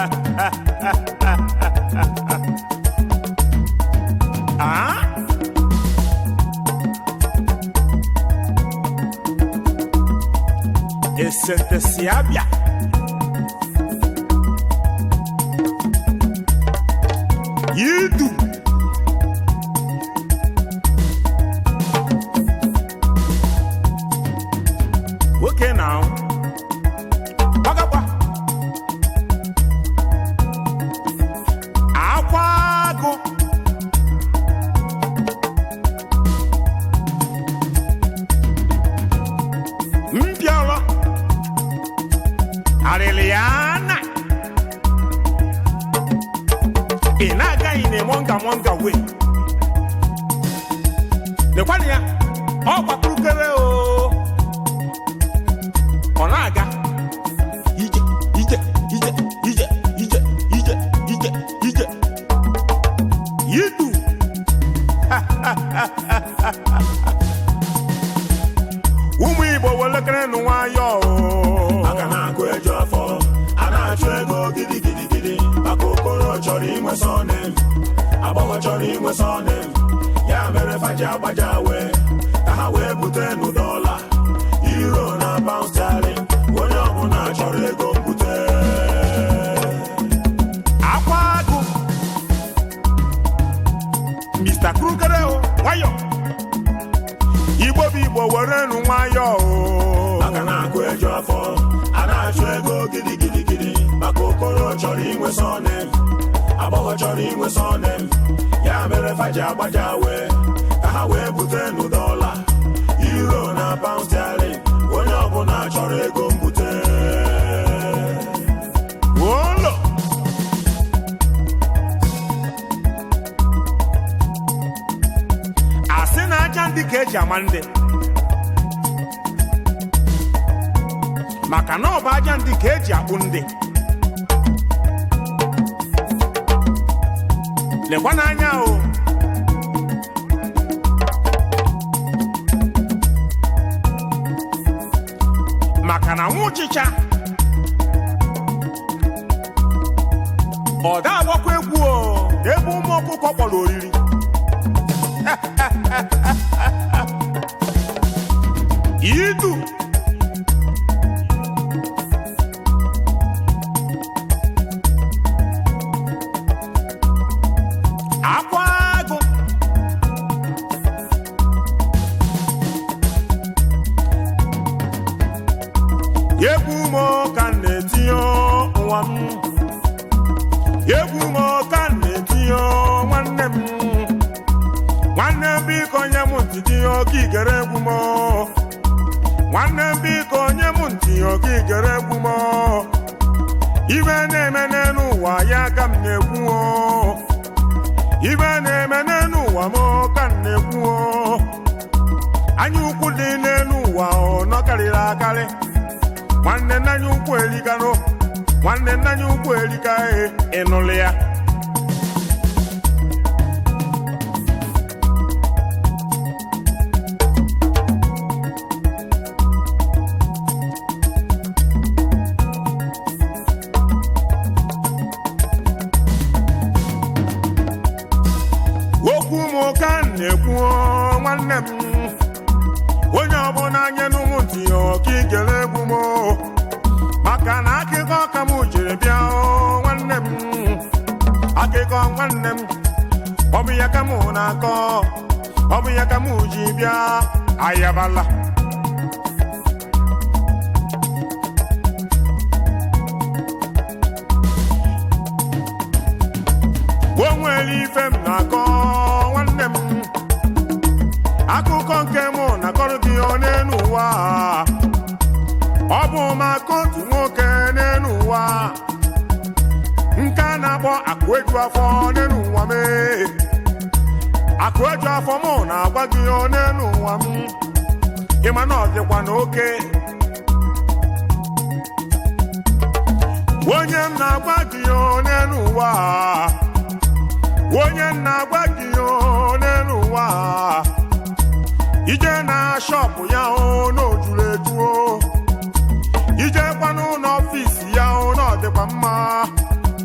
Ah? Esente si abịa yidu nwoke na ahụ gbagagba akwa agụ mpịọrọ arịlịana ị na-agaghị na monga monga wee lekwanụ ya ọ gbapụrụkere o ọ na-aga ije ije ije ije ije ije ije ije yidu ụmụ igbo welekere nụ nwayọọ o. aka na-akụ eju afọ a na-achụ ego gidigidigidi maka okoro chọrọ inwe sọnem agbọghọ chọrọ inwe sọnem ya mere faji agbaja wee ka ha wee bute nụ dọla iro na paund sterling onye ọbụla chọrọ ego mbute akwa agụ mr krugere o nwayọ igbo bụ igbo were nụ nwayọ o aka na-akụ eju afọ a na-achụ ego gidigidigidi maka okoro chọrọ inwe sọnem agbọghọ chọrọ inwe sọnem ya mere faji agbaja wee ka ha wee bute nụ dọla iro na paund sterling onye ọbụla chọrọ ego mbute ụlọ asị na aja ndị ka eji ama ndị maka na ọ bụ aja ndị ka eji akpụ ndị lekwa n'anya o maka na nwa ụchịcha ọ da agbakwa egwu o ebe ụmụ ọkụkọ kpọrọ oriri idu akwa agụ egwu m ka m na-etinye nwa m egwu m ka m na-etinye nwanne m nwanne m biko nye m ntị tinye oke igere egwu m nwanne m biko nye m ntị oke igere egwu m ibe na-eme n'elu ụwa ya ka m na-ekwu o ibe na-eme n'elu ụwa m ka m na-ekwu o anya ukwu dị n'elu ụwa ọ nọkarịrị akarị nwanne nna anyị ukwu erikanụ nwanne nna anyị ukwu erika e ịnụlụ ya okwu m ka m na-ekwu o, nwanne m onye ọbụla nye n'ụmụ ntị ọka igere egwu m o. maka na akụkọ ka m jiri bịa o, nwanne m akụkọ nwanne m ọ bụ ya ka m na-akọ ọ bụ ya ka m ji bịa ayabala o nwere ife m na-akọ nwanne m akụkọ nke mụ na-akọrọ gị ọ n'elu ụwa ọ bụ maka otu nwoke n'elu ụwa nke a na-akpọ akụeju afọ n'elu ụwa mee akụeju afọ mụ na-agwa gị ọ n'elu ụwa m ịma na ọ dịkwa n'oke onye m na-agwa gị ọ n'elu ụwa onye m na-agwa gị ọ n'elu ụwa ije na shọpụ ya o n'ojuru eju o ijekwa n'ụlọ ọfisi ya o na ọ dịkwa mma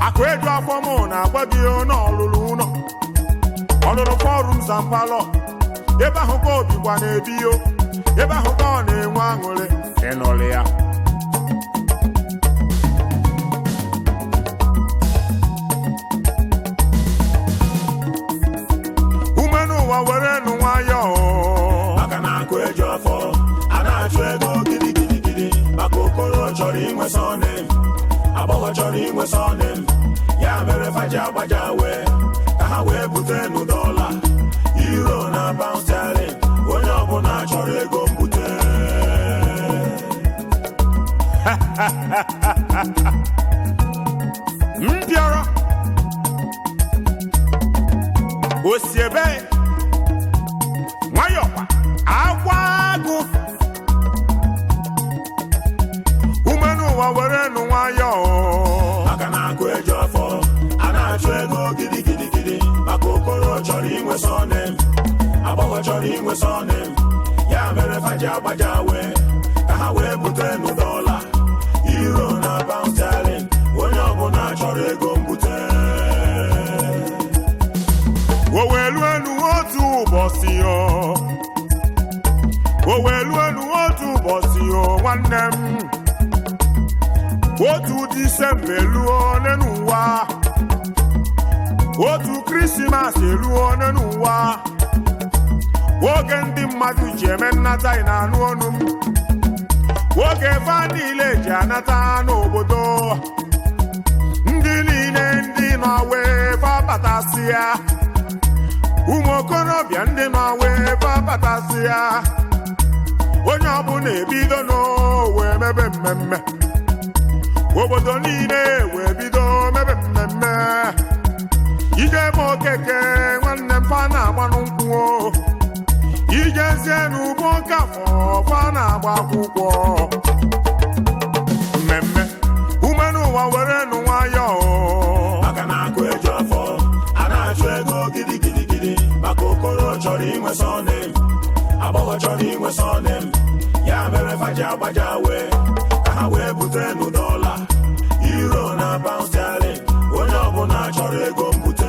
akụ eju afọ mụ na-agwa gị n'ọlụlụ ụlọ ọlụlụ fọrum zampalọ ebe ahụ ka obi gwa na-ebi yo ebe ahụ ka ọ na-enwe aṅụrị ịnụlị ya ume n'ụwa were nụ nwayọọ maka na akụ eju afọ a na-achụ ego gidigidigidi maka okoro chọrọ inwe sọnem agbọghọ chọrọ inwe sọnem ya mere faji agbaja wee ka ha wee bute nụ dọla iro na pound sterling onye ọbụla chọrọ ego mbute mbịọrọ osi ebe nwayọkwa akwa agụ ume n'ụwa were nụ nwayọọ maka na akụ eju afọ a na-achụ ego gidigidigidi maka okoro chọrọ inwe sọnem agbọghọ chọrọ inwe sọnem ya mere faji agbaja wee ka ha wee bute nụ dọla iro na pound sterling onye ọbụla chọrọ ego mbute owelu enu otu ụbọchị o owelu enu otu ụbọchị o nwanne m otu disemba eluo n'ụwa otu krismas eluo n'ụwa oge ndị mmadụ ji eme nnata ị na-anụ ọnụ m oge fa niile ji anata n'obodo ndị niile ndị nọ wee fa batasị ya ụmụ okorobịa ndị nọ wee fa batasị ya onye ọbụla ebido n'owe mebe mmemme obodo niile wee bido mebe mmemme ije eme okeke nwanne m fa na-agbanụ nkwụ o. ijezie n'ugbo nkafọ fa na-agba akwụkwọ mmemme ume n'ụwa were nụ nwayọọ maka na akụ eju afọ a na-achụ ego gidigidigidi maka okoro chọrọ inwe sọnem agbọghọ chọrọ inwe sọnem ya mere faji agbaja wee ka ha wee bute nụ dọla iro na pound sterling onye ọbụla chọrọ ego mbute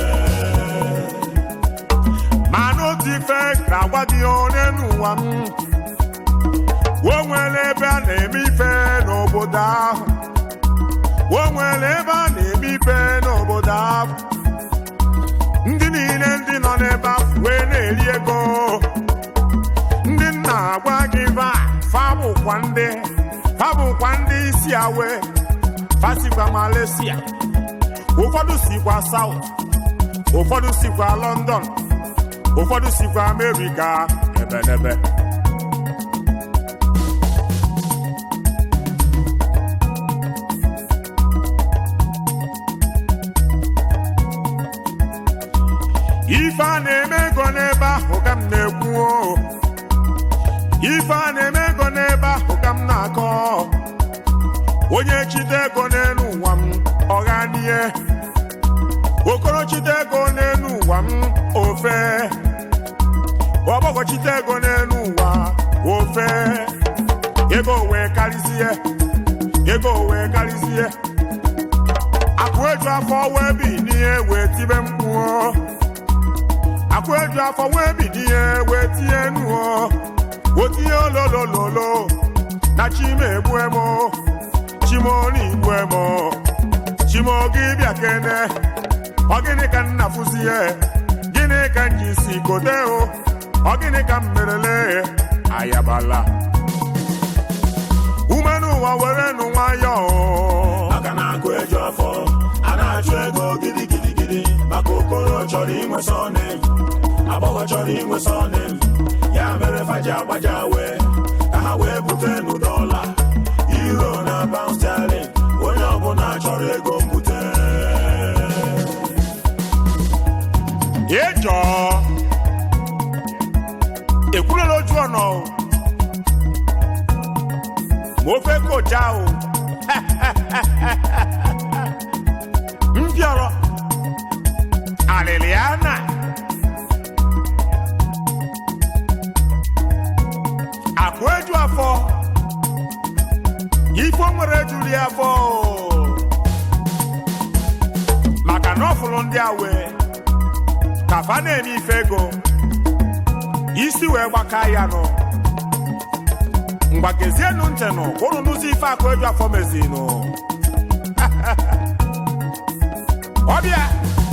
ma n'otu ife ga-agwa gị onye n'ụwa m o nwere ebe a na-eme ife n'obodo ahụ o nwere ebe a na-eme ife n'obodo ahụ ndị niile ndị nọ n'ebe ahụ wee na-eri ego ndị nna agwa gị va fa bụkwa ndị fa bụkwa ndị isi awe fa sikwa Malaysia ụfọdụ sikwa South ụfọdụ sikwa London ụfọdụ sikwa Amerịka ebedebe ife a na-eme ego n'ebe ahụ ka m na-ekwu o. ife a na-eme ego n'ebe ahụ ka m na-akọ onye chite ego n'elu ụwa m ọghanie okorochite ego n'elu ụwa m ofe ọgbọgọchite ego n'elu ụwa ofe ego wee karịzie ego wee karịzie akụ eju afọ wee bi n'ihe wee tibe mkpuo akụ eju afọ wee bi n'ihe wee tinye nuo otinye ololololo na chima egbuemo chimoni igbuemo chimo gị bịa kene ọ gịnị ka nna fụzie gịnị ka m ji si kote o ọ gịnị ka m merele ayabala ume n'ụwa were nụ nwayọọ maka na akụ eju afọ a na-achụ ego gidigidigidi maka okoro chọrọ inwe sọnem agbọghọ chọrọ inwe sọnem ya mere faji agbaja wee ka ha wee bute nụ dọla iro na pound sterling onye ọbụla chọrọ ego mbute ịjọ ekwurela ojú ọ̀nà o mo fẹ́ kó já o ń bịọrọ aliliana akụ eju afọ ifo nwere ejuli afọ o ndị a wee ka fa na-eme ife ego isi wee gbaka ya nọ ngwa gezienụ ntị nụ ka unu nụzi ife akụ eju afọ mezinụ ọbịa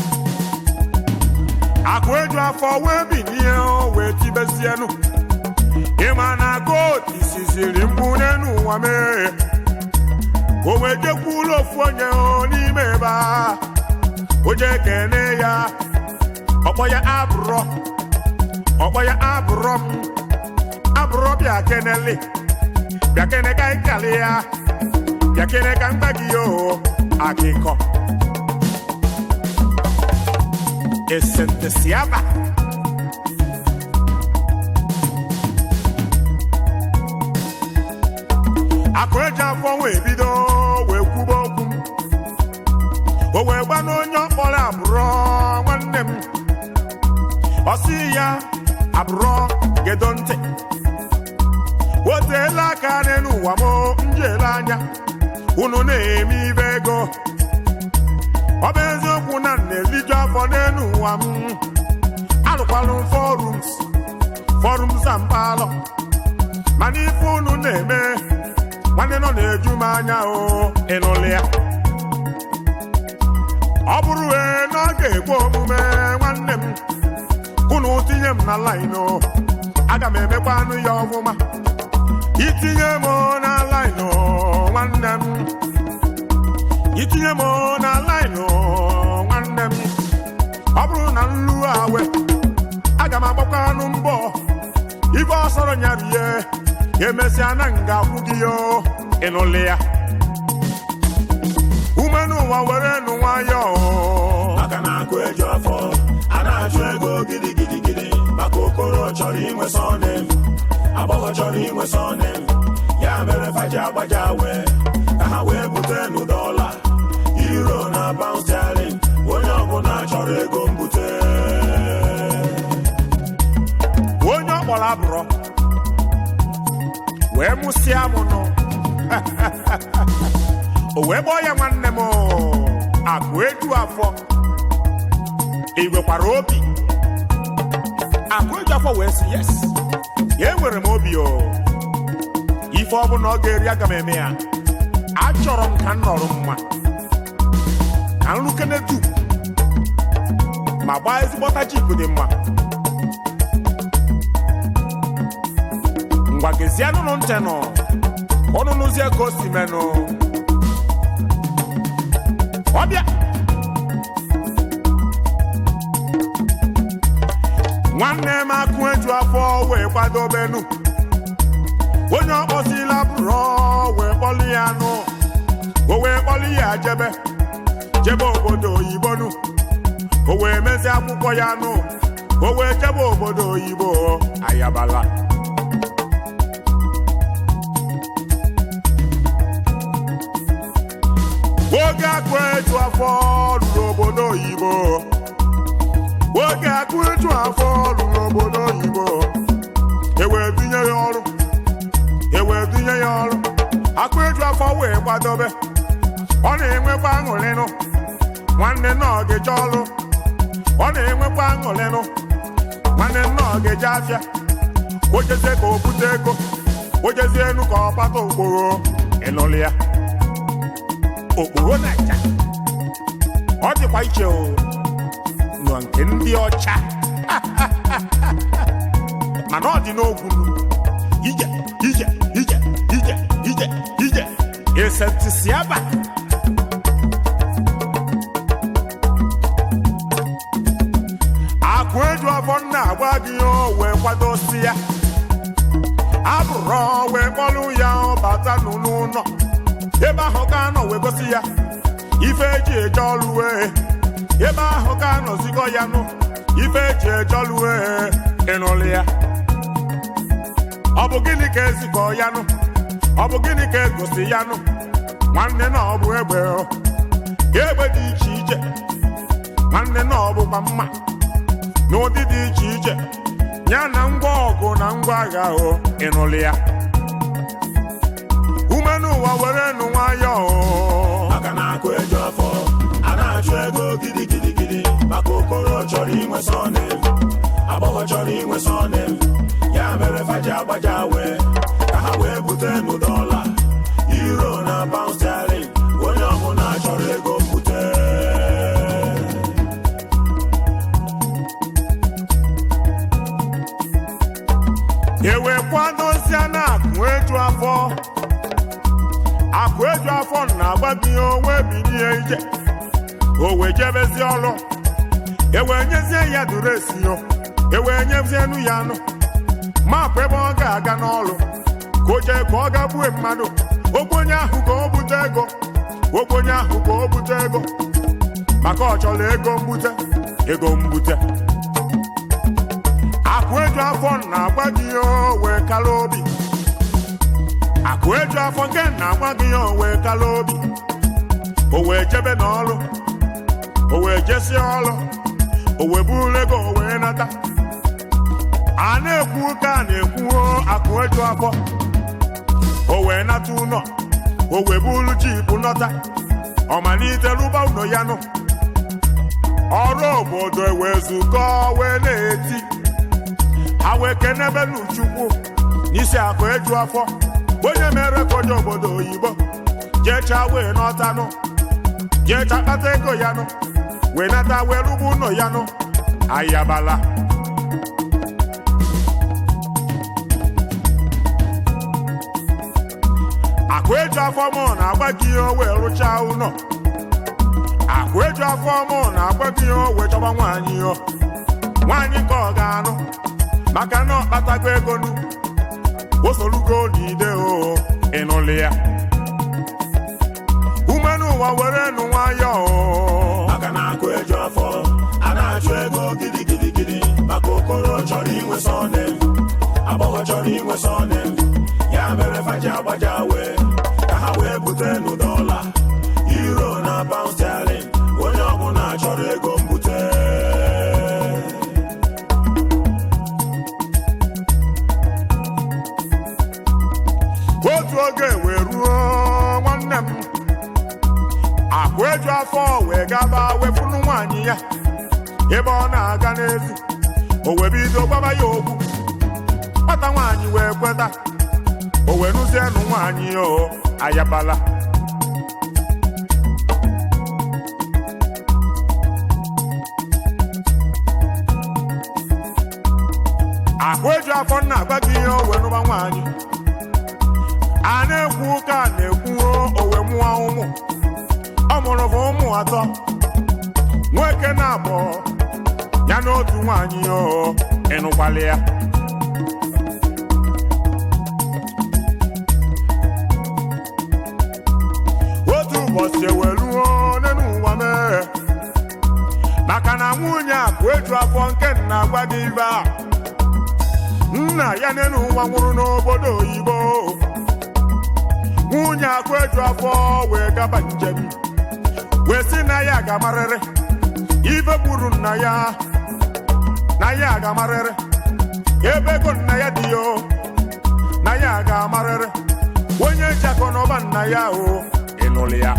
akụ eju afọ wee binie o, wee tibezienụ ịma na goot isiziri mkpu n'elu ụwa mee ka o wee jekwuola ofu onye o n'ime ebe a o jee kene ya ọkpọ ya abụrọ ọkpọ ya abụrọ m abụrọ bịa kenele bịa kene ka ịkali ya bịa kene ka mgba gị o akịkọ esentesiaba akụ eji afọ wee bido wee kwuba okwu o wee gba n'onye ọkpọrọ abụrọ nwanne m ọ sị ya abụrọ gedo ntị oteela aka n'elu ụwa m njele anya unu na-eme ibe ego ọ bụ eziokwu na m na-eliju afọ n'elu ụwa m alụkwalụ m forums forums na mpalọ mana ife unu na-eme nwanne nọ na-eju m anya o ịnụlị ya ọ bụrụ wee na ọ ga-egbu omume nwanne m unu tinye m na laịnụ aga m emekwa anụ ya ọfụma itinye m na laịnụ nwanne m itinye m na laịnụ nwanne m ọ bụrụ na nlu awe aga m agbakwa anụ mbọ ife ọsọrọ nyarie emesịa na nga akwụ gị yo ịnụlị ya ume n'ụwa were nụ nwayọọ maka na akụ eju afọ a na-achụ ego gidigidigidi maka okoro chọrọ inwe sọnem agbọghọ chọrọ inwe sọnem ya mere faji agbaja wee ka ha wee bute nụ dọla euro na pound sterling onye ọbụla chọrọ ego mbute onye ọ kpọrọ abụrọ wee mụsịa m nụ o wee kpọọ ya nwanne m akụ eju afọ igwekwara obi akụ eju afọ wee sị yes ya enwere m obi o ife ọbụla ọ ga-eri aga m eme ya achọrọ m ka m nọrọ mma ka nrukene dum ma gbaa ezigbọta jip dị mma ngwa gezienụnụ ntị nụ ọnụnụzie ka o si menụ ọbịa nwanne m akụ eju afọ wee kwadobenu onye ọkpọsila bụrụ wee kpọlụ ya nụ o wee kpọlụ ya jebe jebe obodo oyibo nụ o wee mezie akwụkwọ ya nụ o wee jebe obodo oyibo ayabala oge akụ eju afọ ruru obodo oyibo oge akụ eju afọ ruru obodo oyibo ewee dunye ya ọrụ ewee dunye ya ọrụ akụ eju afọ wee kwadobe ọ na-enwekwa aṅụrịnụ nwanne nna ọ ga-eje ọrụ ọ na-enwekwa aṅụrịnụ nwanne nna ọ ga-eje afịa ojezie ka o bute ego ojezie enu ka ọ kpata okporo ịnụlị ya okporo naija ọ dịkwa iche o nọ nke ndị ọcha mana ọ dị n'ogwu ije ije ije ije ije ije esentisiaba akụ eju afọ nna agwa gị o wee kwadosi ya abụrụ wee kpọlụ ya ọ bata n'ụlọ ebe ahụ ka anọ wee gosi ya ife eji eje ọlụ wee ebe ahụ ka anọzigo ya nụ ife eji eje ọlụ wee ịnụlụ ya ọ bụ gịnị ka ezikọ ya nụ ọ bụ gịnị ka egosi ya nụ nwanne na ọ bụ egbe o egbe dị iche iche nwanne na ọ bụkwa mma n'ụdị dị iche iche ya na ngwa ọgụ na ngwa agha o ịnụlụ ya ume n'ụwa were nụ nwayọọ maka na akụ eju afọ a na-achụ ego gidigidigidi chọrọ inwe sọnem agbọghọ chọrọ inwe sọnem ya mere faji agbaja wee ka ha wee bute n'ụdọla iro na pound sterling onye ọbụla chọrọ ego mbute ewekwadozie na akụ eju afọ akụ eju afọ na-agba gị onwe bilie ije o wee jebezi ọrụ ewee nyezie ya duresi yo ewee nyezienu ya anụ mapụ ebe ọ ga-aga n'ọrụ ka o jee ka ọ ga gbue mmadụ ogbenye ahụ ka o bute ego ogbenye ahụ ka o bute ego maka ọ chọrọ ego mbute ego mbute akụ eju afọ na-agba gị ya wee kala obi akụ eju afọ nke na-agba gị ya wee kala obi o wee jebe n'ọrụ o wee jesi ọrụ o wee buru ego o wee nata a na-ekwu ka a na-ekwu akụ eju afọ o wee nata ụlọ o wee buru jipu nọta ọmalite rụba ụlọ ya nụ ọrụ obodo wee zukọ wee na-eti ha wee kenebe n'uchukwu n'isi akụ eju afọ onye mere ka onye obodo oyibo jecha wee nọtanụ jecha kpata ego ya nụ wee nata wee rụgbu ụlọ ya nụ ayabala akụ eju afọ mụ na-agba gị ihe o wee rụchaa ụlọ akụ eju afọ mụ na-agba gị ihe o wee chọba nwaanyị yo nwaanyị ka ọ ga-anụ maka na ọ kpatago ego nu o sorugo n'ide o ịnụlị ya ume n'ụwa were nụ nwayọ o maka na akụ eju afọ a na-achụ ego gidigidigidi maka okoro chọrọ inwe sọnem agbọghọ chọrọ inwe sọnem ya mere faji agbaja wee ka ha wee bute n'ụdọla iro na pound sterling onye ọbụla chọrọ ego mbute otu oge wee ruo nwanne m akụ eju afọ wee gaba wefunu nwaanyị ya ebe ọ na-aga n'ezi o wee bido gbaba ya okwu nwata nwaanyị wee kweta o wee nụzie nụ nwaanyị o ayabala akụ eju afọ na-agba gị ihe o wee nụba nwaanyị a na-ekwu ụka a na-ekwu o wee mụọ ụmụ ọ mụrụ bụ ụmụ atọ nwoke na abụọ ya na otu nwaanyị o ịnụkwala ya otu ụbọchị eweluo n'elu ụwa mee maka na nwunye akụ eju afọ nke nna gwa gị ibe a nna ya n'elu ụwa nwụrụ n'obodo oyibo nwunye akụ eju afọ wee gaba njem wee sị na ya ga-amarịrị ife gburu nna ya na ya ga-amarịrị ebe ego nna ya dị yo na ya ga-amarịrị onye jakọ n'ọba nna ya o ịnụlụ ya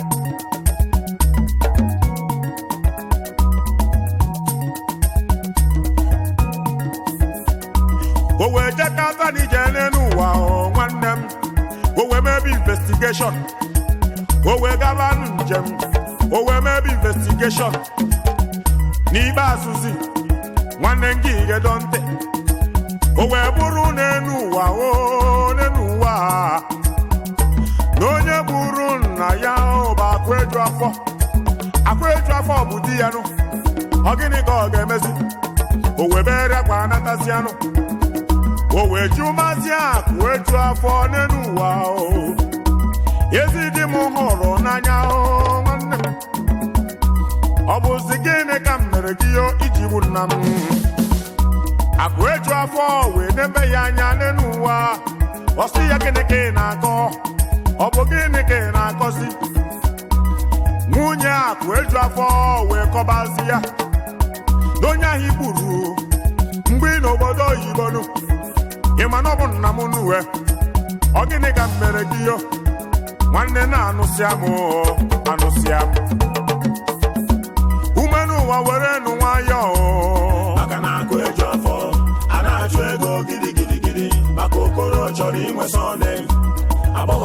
o wee jekata n'ije n'elu ụwa o nwanne m o wee mebe investigeshọn o wee gaba njem o wee mebe investigeshọn n'ikpeazụzi nwanne gị gedo ntị o wee bụrụ n'elu ụwa o n'elu ụwa na onye bụrụ nna ya ọ bụ akụ eju afọ akụ eju afọ bụ di ya nụ ọ gịnị ka ọ ga-emezi o wee bere akwa anatazi anụ o wee ju mazi akụ eju afọ n'elu ụwa o ezi di m hụrụ n'anya o nwanne m ọ bụzi gịnị ka m mere gị yo iji gbu nna m akụ eju afọ wee nebe ya anya n'elu ụwa ọ sị ya gịnị ka ị na-akọ ọ bụ gịnị ka ị na-akọzi nwunye akụ eju afọ wee kọbazi ya n'onye ahụ igburu mgbe ị n'obodo oyibo nụ ị ma na ọ bụ nna m nuwe ọ gịnị ka m mere gị yo nwanne na-anụsịa m o, anụsịa m ume n'ụwa were nụ nwayọọ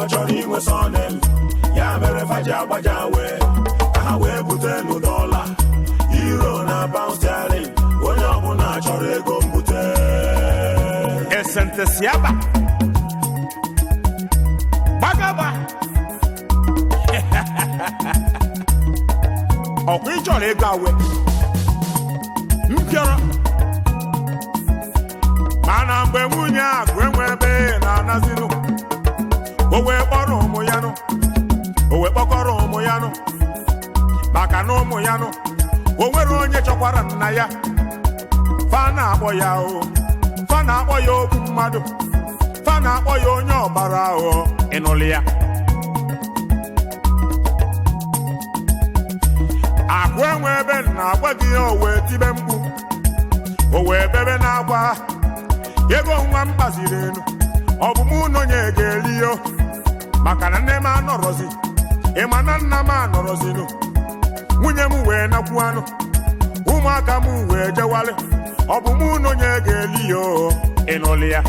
agbọghọ chọrọ inwe sọnem ya mere faji agbaja wee ka ha wee bute n'ụdọla iro na pound sterling onye ọbụla chọrọ ego mbute esentesiaba gbagaba ọkwa ị chọrọ ego awe mpịọrọ mana mgbe nwunye akụ enwe ebe na-anazinụ o wee kpọrọ ụmụ ya nụ o wee kpọkọrọ ụmụ ya nụ maka na ụmụ ya nụ o nwere onye chọkwara nna ya fa na-akpọ ya o fa na-akpọ ya okwu mmadụ fa na-akpọ ya onye ọbara aghụghọ ịnụlụ ya akụ enwe ebe na-agwa gị ya o wee tibe mkpu o wee bebe na-agwa ego nwa m kpaziri elu ọ bụ mụ na onye ga-eri yo maka na nne m anọrọzi ịma na nna m anọrọzinụ nwunye m wee nakwu anụ ụmụaka m wee jewalị ọ bụ mụ na onye ga-eli ya o ịnụlị ya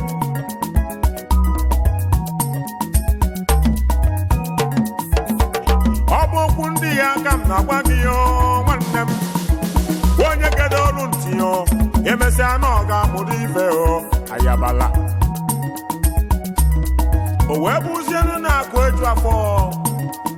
ọ bụ okwu ndị ya aka m na-agwa gị ya o, nwanne m onye kedo olu ntị ya o, emesịa na ọ ga-amụrụ ife o ayabala o wee bụzienu na-akụ eju afọ